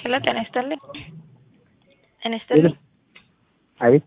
ሄሎ ጤና ይስጥልኝ። ጤና ይስጥልኝ። አቤት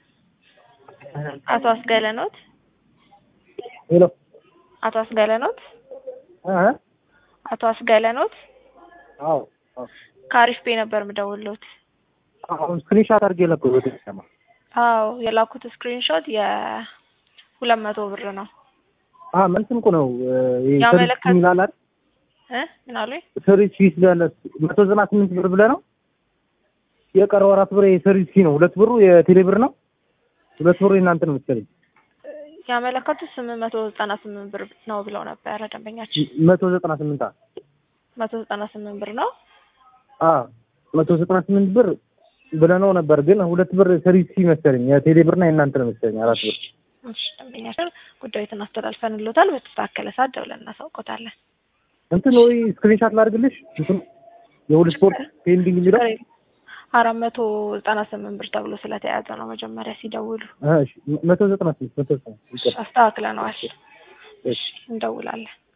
አቶ አስገለ ኖት? ሄሎ አቶ አስገለ ኖት? እ አቶ አስገለ ኖት? አዎ አዎ ከአሪፍ ቤ ነበር የምደውልዎት። አሁን ስክሪንሻት አድርጌ ለኩት ሰማ አዎ የላኩት ስክሪንሾት የሁለት መቶ ብር ነው። አ መልስም እኮ ነው ያመለከት- ይላል አይደል እ ምን አሉኝ? ሰርቪስ ፊስ ብለህ መቶ ዘጠና ስምንት ብር ብለህ ነው የቀረው አራት ብር የሰርቪስ ፊ ነው። ሁለት ብሩ የቴሌ ብር ነው። ሁለት ብሩ የእናንተ ነው መሰለኝ። ያመለከቱት ስምንት መቶ ዘጠና ስምንት ብር ነው ብለው ነበረ ደንበኛችን። መቶ ዘጠና ስምንት አ መቶ ዘጠና ስምንት ብር ነው። አ መቶ ዘጠና ስምንት ብር ብለህ ነው ነበር፣ ግን ሁለት ብር ሰርቪስ ፊ መሰለኝ የቴሌ ብርና የእናንተ ነው መሰለኝ አራት ብር። እሺ ደንበኛችን ጉዳዩን አስተላልፈንልዎታል። በተስተካከለ ሰዓት ደውለን እናሳውቆታለን። እንትን ወይ ስክሪንሻት ላድርግልሽ እንትን የሁሉ ስፖርት ፔንዲንግ የሚለው አራት መቶ ዘጠና ስምንት ብር ተብሎ ስለተያዘ ነው መጀመሪያ ሲደውሉ እ እሺ መቶ ዘጠና ስምንት መቶ ዘጠና ይቅር አስተካክለነዋል። እሺ እንደውላለን።